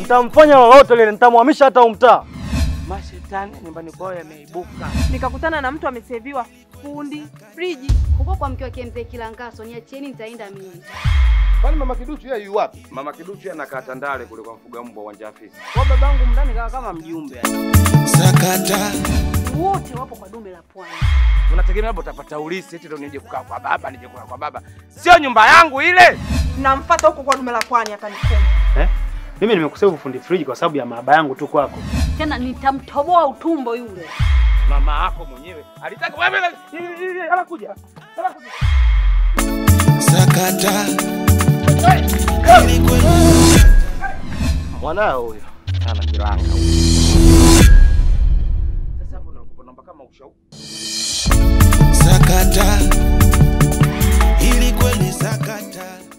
Nitamfanya lolote lile, nitamhamisha hata umtaa. Mashetani nyumbani kwao yameibuka. Nikakutana na mtu ameseviwa fundi friji. Huko kwa mke wake mzee Kilangaso, niachieni nitaenda mimi. Kwani mama Kiduchu yeye yu wapi? Mama Kiduchu anakaa Tandale kule kwa mfuga mbwa uwanja afisi. Kwa babangu mndani kawa kama mjumbe. Sakata Wote wapo kwa dume la pwani. Unategemea labda utapata ulisi eti ndio nije kukaa kwa baba, nije kukaa kwa baba. Sio nyumba yangu ile. Namfuata huko kwa dume la pwani atanikoma. Eh? Mimi nimekusevu fundi friji kwa sababu ya mahaba yangu tu kwako. Tena nitamtoboa utumbo yule. Mama yako mwenyewe alitaka wewe anakuja. Anakuja. sakata Mwanao huyo ana kiranga. Sasa hapo nakupa namba kama ushauri. sakata ili kweli sakata